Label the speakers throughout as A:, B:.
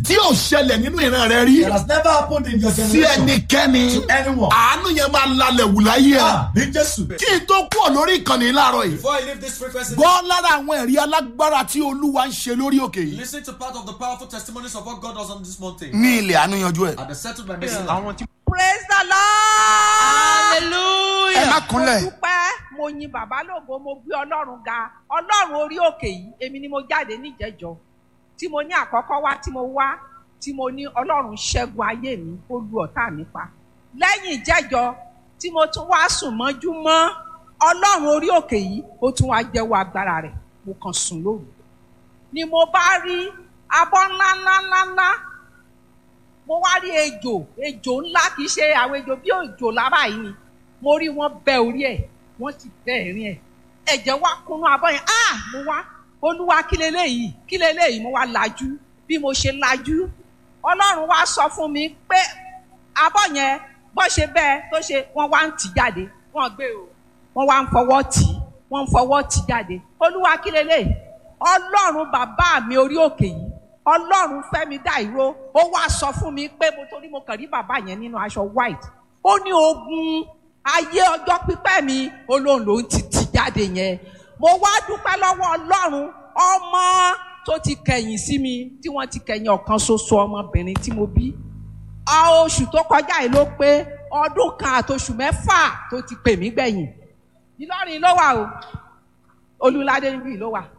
A: tí ò ṣẹlẹ̀ nínú ìran rẹ rí
B: It has never happened in your
A: sí
B: generation.
A: ẹnikẹ́ni
B: To anyone.
A: àánú yẹn máa lalẹ̀ wù láyé ẹ
B: Ah, bí Jésù.
A: kí n tó kúrò lórí ìkànnì láàárọ̀ yìí
C: Before I leave this frequency,
A: gbọ́ lára àwọn ẹ̀rí alágbára tí olúwa ń ṣe lórí òkè yìí
C: listen to part of the powerful testimonies of what God does on this mountain.
A: ní ilẹ̀ àánú yanjú ẹ̀.
C: And the settled by mercy.
D: praise the lord.
E: ẹ má
D: mo
E: kúnlẹ̀
D: dúpẹ́ mo yin bàbá lógo mo gbé ọlọ́run ga ọlọ́run orí òkè yìí èmi ni mo jáde níjẹ̀jọ́ tí mo ní àkọ́kọ́ wá tí mo wá tí mo ní ọlọ́run ṣẹ́gun ayé mi ó lu ọ̀tá mi pa lẹ́yìn ìjẹ́jọ́ tí mo tún wá sùn mọ́jú mọ́ ọlọ́run orí òkè yìí ó tún wá jẹ́wọ́ agbára rẹ̀ mo kàn sùn lóru ni mo bá rí abọ́ ńlá ńlá ńlá ńlá mo wá rí ejò ejò ńlá kì í ṣe àwọn ejò bí ejò lára yìí ni mo rí wọn bẹ orí ẹ wọn sì bẹ ẹ̀rín ẹ ẹ̀jẹ̀ wá kúnnú abọ́ yẹn ah mo wá olúwa kí leléyìí kí leléyìí mo wá lajú bí mo ṣe lajú ọlọ́run wá sọ fún mi pé abọ́ yẹn bó ṣe bẹ́ẹ̀ tó ṣe wọ́n wá ń tì jáde wọ́n gbé o wọ́n wá ń fọwọ́ tì í wọ́n ń fọwọ́ tì jáde olúwa kí leléyìí ọlọ́run bàbá mi orí òkè yìí ọlọ́run fẹ́mi dá ìró ó wá sọ fún mi pé mo torí mo kàn rí bàbá yẹn nínú aṣọ white ó ní ogun ayé ọjọ́ pípẹ́ mi olóhùn ló ń ti tì jáde yẹn mo wá dúpẹ́ lọ́wọ́ ọlọ́run ọmọ tó ti kẹ̀yìn sí mi tí wọ́n ti kẹ̀yìn ọ̀kan ṣoṣo ọmọbìnrin tí mo bí a oṣù tó kọjá yìí ló pé ọdún kan àtoṣù mẹ́fà tó ti pè mí gbẹ̀yìn Ìlọrin ló wà o Olúládé níbí ló wà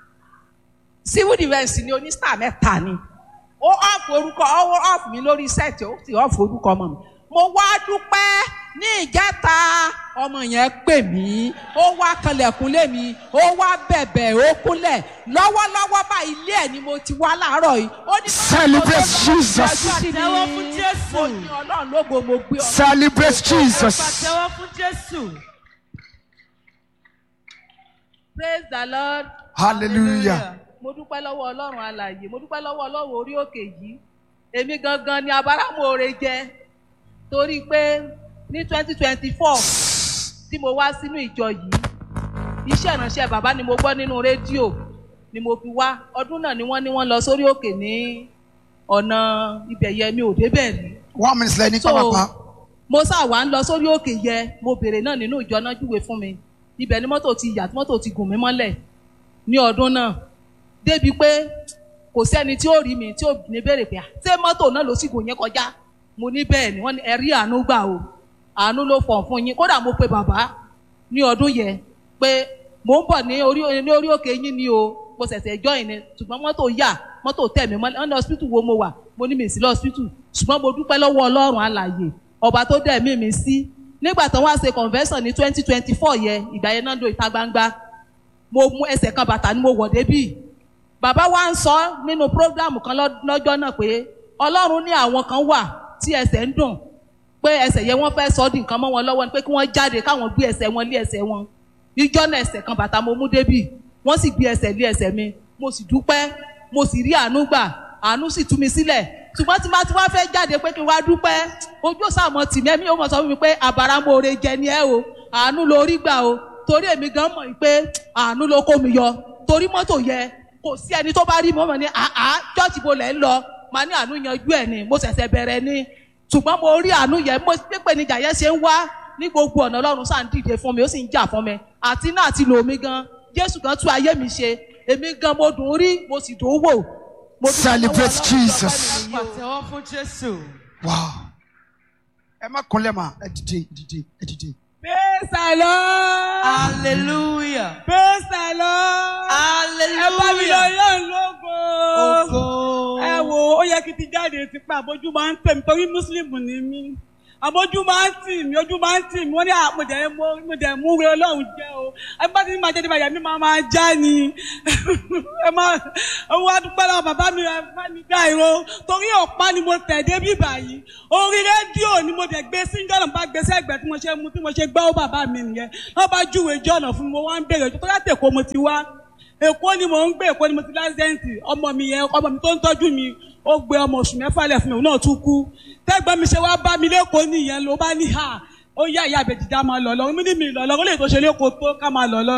D: civil defence ni onísítà mẹ́ta ni ó ọ̀fù orúkọ ó ọ̀fù mi lórí sẹ́ẹ̀tì ó sì ọ̀fù orúkọ ọmọ mi mo wá dúpẹ́ ní ìjẹta ọmọ yẹn pè mí ó wá kanlẹ̀kùn lé mi ó wá bẹ̀bẹ̀ ó kúnlẹ̀ lọ́wọ́lọ́wọ́ bá ilé ẹ̀ ni mo ti wá láàárọ̀ yìí ó ní báwo
E: Celebrate
D: ló lọ́wọ́
E: Jesus.
D: yọjú sí mi?
F: Pàtẹ́wọ́ fún Jésù.
D: mo ní ọlọ́run lógo mo gbé ọ
E: celebrate jesus
F: Pàtẹ́wọ́ fún Jésù.
D: praise the lord.
E: hallelujah
D: mo dúpẹ́ lọ́wọ́ ọlọ́run alàyè mo dúpẹ́ lọ́wọ́ ọlọ́run orí òkè yìí èmi gangan ni abáramóore jẹ torí pé ní twenty twenty four tí mo wá sínú ìjọ yìí iṣẹ́ ìránṣẹ́ bàbá ni mo gbọ́ nínú rédíò ni mo fi wá ọdún náà ni wọ́n ní wọ́n lọ sórí òkè ní ọ̀nà ibẹ̀ yẹ mi ò débẹ̀ rí
E: one minute lẹ́ni
D: so
E: pápápá
D: mo sá wà ń lọ sórí òkè yẹ mo béèrè náà nínú ìjọ náà júwe fún mi ibẹ̀ ni mọ́tò ti yà tí mọ́tò ti gùn mí mọ́lẹ̀ ní ọdún náà débi pé kò sẹ́ni tí ó rí mi tí ó ní béèrè pé "Ah, ṣé mọ́tò náà ló sì gùn yín kọjá mo ní bẹ́ẹ̀ ni wọ́n ní ẹ̀rí àánú gbà o àánú ló fọ̀n fún yín kódà mo pe bàbá ní ọdún yẹn pé mò ń bọ̀ ní orí ní orí òkè yín ni o mo ṣẹ̀ṣẹ̀ join ni ṣùgbọ́n mọ́tò yà mọ́tò tẹ̀ mí mọ́lẹ̀ ọ́nà hospital wo mo wà mo ní mi sí lọ hospital ṣùgbọ́n mo dúpẹ́ lọ́wọ́ ọlọ́run alàyè ọba tó dẹ̀ mí mi sí nígbà tán wá ṣe convention ní twenty twenty four yẹn ìgbà yẹn náà lo ìta gbangba mo mú ẹsẹ̀ kan bàtà ni mo wọ̀ débì bàbá wa ń sọ nínú program kan lọ́- lọ́jọ́ náà pé ọlọ́run ní àwọn kan wà tí ẹsẹ̀ ń dùn pé ẹsẹ̀ yẹn wọ́n fẹ́ sọ ọ́ di nǹkan mọ́ wọn lọ́wọ́ ni pé kí wọ́n jáde káwọn gbé ẹsẹ̀ wọn lé ẹsẹ̀ wọn ìjọ náà ẹsẹ̀ kan bàtà mo mú débì wọ́n sì gbé ẹsẹ̀ lé ẹsẹ̀ mi mo sì dúpẹ́ mo sì rí àánú gbà àánú sì tú mi sílẹ̀ ṣùgbọ́n tí bá ti wá fẹ́ jáde pé kí n wá dúpẹ́ ojú òsàmọ̀ tì mí ẹ̀mí yóò mọ̀ sọ fún mi pé àbáramóore jẹ ni ẹ o àánú lórí gbà o torí èmi gan mọ̀ pé àánú ló kó mi yọ torí mọ́tò yẹ kò sí ẹni tó bá rí mi ó mọ̀ ní àá chọ́ọ̀chì bo lẹ̀ ń lọ màá ní àánú yanjú ẹ̀ ni mo ṣẹ̀ṣẹ̀ bẹ̀rẹ̀ ni ṣùgbọ́n mo rí àánú yẹn mo pépè níjà yẹn ṣe ń wá ní gbogbo ọ̀nà ọlọ́run sáà ń dìde fún mi ó sì ń jà fún mi àti náà àti lò mí gan jésù gan tún ayé mi ṣe èmi gan mo dùn ún rí mo sì dùn ún wò. Mo dúpẹ́ lọ́wọ́
E: Celebrate
D: Ọlọ́run
E: Jesus.
D: lọ́pẹ́ nìyí o.
F: Pàtẹ́wọ́ fún Jésù.
E: wow ẹ má kúnlẹ̀ mà ẹ dìde ẹ dìde ẹ dìde.
G: Praise the Lord.
F: Hallelujah.
G: Praise the Lord. Ẹ bá mi lọ
F: Hallelujah.
G: yọ̀ lógo.
F: Ògo.
G: Ẹ wo ó yẹ kí n ti jáde ti pa àbójú máa ń tẹ̀ mí torí Mùsùlùmí ni mí. Àbójú máa ń tì mí, ojú máa ń tì mí, wọ́n ní àmọ̀dẹ̀ mo dẹ̀ mú wé Ọlọ́run jẹ́ o. Ẹ bá ti ní máa jẹ́ nípa ìyá mi máa máa já ni. Ẹ máa ẹ wá dúpẹ́ lọ́wọ́ bàbá mi ẹ bá mi dá ìró. Torí ọ̀pá ni mo tẹ̀ dé bí báyìí. Orí rédíò ni mo dẹ̀ gbé sí jọ́nà bá gbé sẹ́gbẹ̀ẹ́ tí mo ṣe mú tí mo ṣe gbọ́ bàbá mi nìyẹn. Wọ́n bá júwe jọ́nà fún mi, mo wá ń bèrè tó láti Èkó mo ti wá èkó ni mò ń gbé èkó ni mo ti lásìdẹ́ǹtì ọmọ mi yẹn ọmọ mi tó ń tọ́jú mi ó gbé ọmọ oṣù mẹ́fà lẹ̀ fún mi òun náà tún kú tẹ́gbọ́n mi ṣe wá bá mi lẹ́kọ̀ọ́ nìyẹn ló bá ní hà ó yá ìyá àbẹ̀jìdá máa lọ lọ́rùn mí ní mi lọ lọ́rùn lè tó ṣe lẹ́kọ̀ọ́ tó ká máa lọ lọ́rùn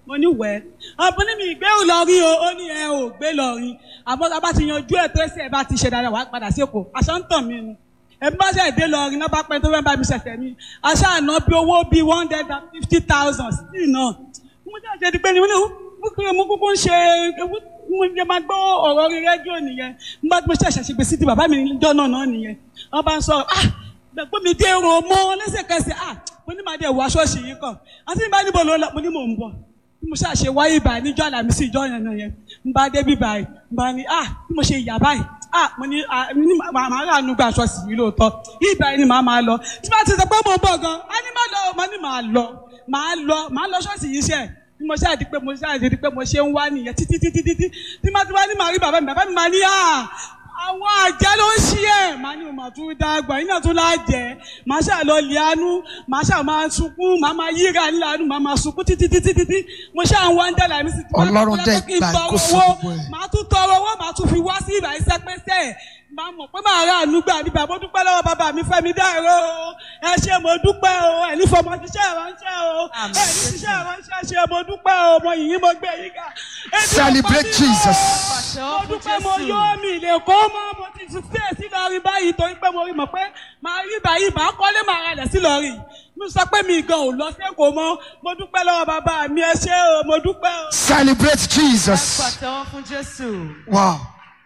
G: mo ní wẹ̀ ọ̀pọ̀ ní mi ìgbé Ìlọrin o ó ní ẹ ò gbé lọ́rin àmọ́ tá a bá ti yanjú ẹ̀ tó ẹsẹ̀ ẹ bá ti ṣe dáadáa wàá padà sí Èkó àṣà ń tàn mí ni ẹbí bá ṣe dé lọ́rin náà bá pẹ́ tó fẹ́ bá mi ṣẹ̀ṣẹ̀ mi àṣà àná bí owó bíi one hundred and fifty thousand sí náà mo ṣe àṣẹ dípẹ́ ni mo ní mo kúkú ń ṣe mo jẹ máa gbọ́ ọ̀rọ̀ orí rédíò nìyẹn nígbà tí mo ṣẹ̀ṣẹ̀ ṣe gbèsè tí bàbá mi níjọ́ náà náà nìyẹn wọ́n bá ń sọ̀rọ̀ ah gbẹ̀gbọ́n mi dé irun mọ́ lẹ́sẹ̀kẹsẹ̀ ah mo ní màá dé wọ aṣọ́ọ̀ṣì yìí kàn àti nígbà níbo ló lọ mo ní mò ń bọ̀ bí mo ṣàṣe wáyé báyìí níjọ́ àlàmísì ìjọ yẹn náà yẹn ń bá débi báyìí ń bá ní ah bí mo ṣe yà báyìí ah mo ní ah mo ní màá màá rà nùgbà aṣọ́ọ̀ṣì yìí lóòótọ́ yìí báyìí ni màá máa lọ tí bá ti sọ pé mo ń bọ̀ gan á ní má lọ mo ní màá lọ màá lọ màá lọ ṣọ́ọ̀ṣì yìí ṣe bí mo ṣáà di pé mo ṣáà di pé mo ṣe ń wá nìyẹn títí títí títí tí má ti wá ní màá rí bàbá mi bàbá mi máa ní à àwọn àjẹ́ ló ń ṣí ẹ̀ màá ní mo máa tún dàgbà yín náà tún láàjẹ́ màá ṣáà lọ lé àánú màá ṣáà máa sunkún màá máa yíra nílẹ̀ àánú màá máa sunkún títí títí títí mo ṣáà ń wá ń dẹ́là mi sí.
E: Ọlọ́run dẹ̀ gbà ìkóso gbogbo ẹ̀.
G: màá tún tọrọ owó màá tún fi wá sí ìbà iṣẹ́ pẹ́sẹ́ máa mọ̀ pé màá rà àánú gbà nígbà mo dúpẹ́ lọ́wọ́ bàbá mi fẹ́mi dáìró o ẹ ṣe mo dúpẹ́ o ẹ ní fọmọ ṣiṣẹ́ ìránṣẹ́ o ẹ ní ṣiṣẹ́ ìránṣẹ́ ṣe mo dúpẹ́ o mo yìnyín mo gbé yín ká. Ebi ò
E: Celebrate
G: pa mí mọ́.
E: Jesus.
G: mo dúpẹ́ mo yọ mi lè kó mọ́ mo ti tún fẹ́ sí lọ́rí báyìí torí pé mo rí mọ̀ pé màá rí báyìí màá kọ́lé màá ralẹ̀ sí lọ́rí mo sọ pé mi gan ò lọ sẹ́kọ̀ọ́ mọ́ mo dúpẹ́ lọ́wọ́ bàbá mi ẹ ṣé o mo dúpẹ́ o.
E: Celebrate Jesus.
F: Pàtẹ́wọ́ fún Jésù.
E: Wow.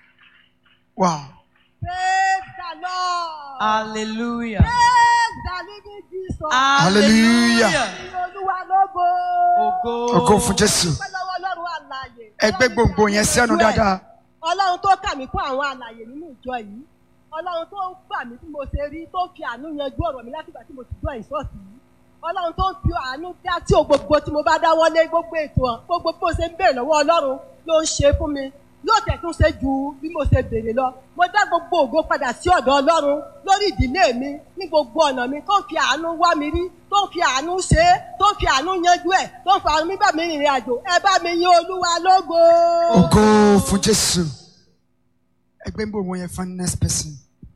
E: Wow.
B: Praise the Lord.
F: Hallelujah.
B: Praise the living Jesus.
E: Hallelujah.
B: Ìyìn Olúwa lógo.
F: Ògo.
E: Ògo fún Jésù.
B: Ọpẹ́ lọ́wọ́ Ọlọ́run àlàyé.
E: Ẹgbẹ́ gbogbo yẹn sẹ́nu dáadáa.
B: Ọlọ́run tó kà mí fún àwọn àlàyé nínú ìjọ yìí. Ọlọ́run tó ń gbà mí tí mo ṣe rí tó fi àánú yanjú ọ̀rọ̀ mi látìgbà tí mo ti gbọ́ ìṣọ́ọ̀tì yìí. Ọlọ́run tó ń fi àánú dá tí o gbogbo tí mo bá dáwọ́lé gbogbo ètò hàn gbogbo bí mo ṣe ń béèrè lọ́wọ́ Ọlọ́run ló ń ṣe fún mi yóò tẹ̀tún ṣe ju bí mo ṣe béèrè lọ. Mo dá gbogbo ògo padà sí ọ̀dọ̀ Ọlọ́run lórí ìdílé mi ní gbogbo ọ̀nà mi tó ń fi àánú wá mi rí tó ń fi àánú ṣe é tó ń fi àánú yanjú ẹ̀ tó ń fi àánú bá mi rìnrìn àjò ẹ bá mi yìn Olúwa lógo.
E: Ògo fún Jésù. Ẹgbẹ́ gbogbo yẹn fún next person.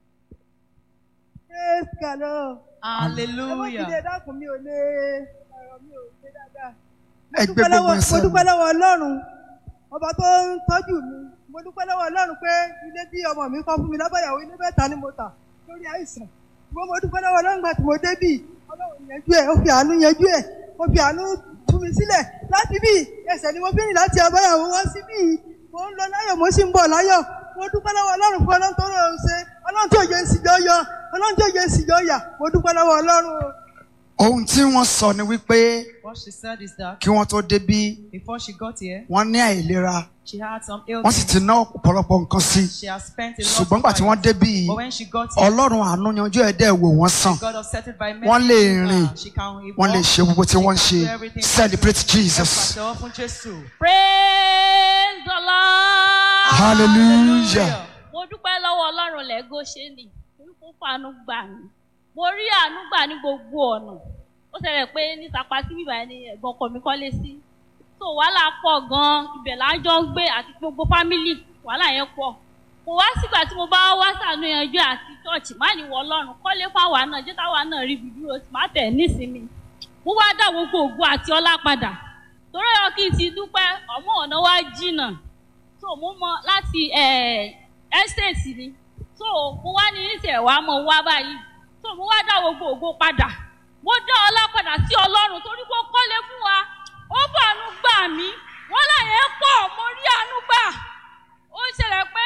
B: Praise the Lord.
F: Hallelujah.
B: Ẹ dákun mi ò lè ọ̀rọ̀ mi ò ṣe dáadáa.
E: Ẹgbẹ́ gbogbo yẹn
B: mo
E: sẹ́nu.
B: dúpẹ́ lọ́wọ́ Ọlọ́run ọba tó ń tọ́jú mi mo dúpẹ́ lọ́wọ́ Ọlọ́run pé ilé tí ọmọ mi kọ́ fún mi lábàyàwó ilé mẹ́ta ni mo tà lórí àìsàn ṣùgbọ́n mo dúpẹ́ lọ́wọ́ Ọlọ́run gbà tí mo débì Ọlọ́run yanjú ẹ̀ ó fi àánú yanjú ẹ̀ ó fi àánú tú mi sílẹ̀ láti bí ẹsẹ̀ ni mo fi rìn láti àbáyàwó wá sí bí mo ń lọ láyọ̀ mo sì ń bọ̀ láyọ̀ mo dúpẹ́ lọ́wọ́ Ọlọ́run fún Ọlọ́run tó rọrùn ṣe Ọlọ́run tí òye ìsìjọ́ yọ Ọlọ́run tí òye ìsìjọ́ yà mo dúpẹ́ lọ́wọ́ Ọlọ́run o.
E: Ohun tí wọ́n sọ ni wípé
F: What she said is that
E: kí wọ́n tó débí
F: before she got here,
E: wọ́n ní àìlera
F: she had some
E: wọ́n sì
F: illness.
E: ti ná ọ̀pọ̀lọpọ̀ nǹkan sí.
F: She has spent a lot
E: Ṣùgbọ́n
F: of
E: gbà tí wọ́n
F: money.
E: débí
F: But when she got here,
E: Ọlọ́run àánú yanjú ẹ̀ dẹ́ wò wọ́n sàn.
F: God upset by many
E: Wọ́n lè
F: things,
E: rìn,
F: uh, she can
E: Wọ́n lè
F: walk,
E: ṣe gbogbo tí wọ́n ń
F: she
E: ṣe.
F: can do everything.
E: Celebrate
F: Ẹ
E: Jesus.
F: pàtẹ́wọ́ fún Jésù.
H: praise the lord.
E: Hallelujah.
H: mo dúpẹ́ lọ́wọ́ ọlọ́run lẹ́gọ́ ṣe nì torí kó fàánú gbà mí mo rí àánú gbà ní gbogbo ọ̀nà ó ṣẹlẹ̀ pé ní sapa sí bíbá ẹni ẹ̀gbọ́n ọkọ mi kọ́lé sí so wàhálà pọ̀ gan-an ibẹ̀ là ń jọ ń gbé àti gbogbo fámìlì wàhálà yẹn pọ̀ kò wá sígbà tí mo bá wá sànú yanjú àti chọ́ọ̀chì má ní wọ ọlọ́run kọ́lé fáwa náà jẹ́ táwa náà rí ibi dúró sí má tẹ̀ nísìnyí mo wá dá gbogbo ògo àti ọlá padà torí ọ kí n ti dúpẹ́ ọmọ ọ̀nà wa jìnnà so mo mọ láti estate ni so mo wá ní ìṣẹ̀ wa mo wá báyìí so mo wá dá gbogbo ògo padà mo dá ọlá padà sí ọlọ́run torí pé ó kọ́lé fún wa ó bàánú gbà mí wọ́n láyé pọ̀ mo rí àánú gbà ó ṣẹlẹ̀ pé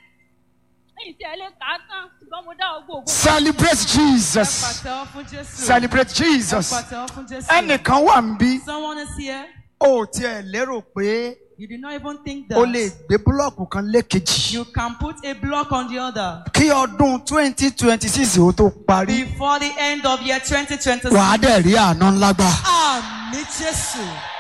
H: ìṣẹ̀lẹ̀ kà á tán ṣùgbọ́n mo dá gbogbo ògo padà.
E: Celebrate
F: Ẹ
E: Jesus.
F: pàtẹ́wọ́ fún Jésù.
E: Celebrate
F: Ẹ
E: Jesus.
F: pàtẹ́wọ́ fún Jésù.
E: Ẹnìkan wà ń bí.
F: Someone is here.
E: O ò tiẹ̀ lérò pé
F: You did not even think
E: o lè
F: that
E: gbé búlọ̀kù kan lékejì.
F: you can put a block on the other
E: Kí ọdún twenty twenty six ó tó parí.
F: before the end of year 2026.
E: Wàá dẹ̀ rí àánú ńlá gbà.
F: Àmì Jésù.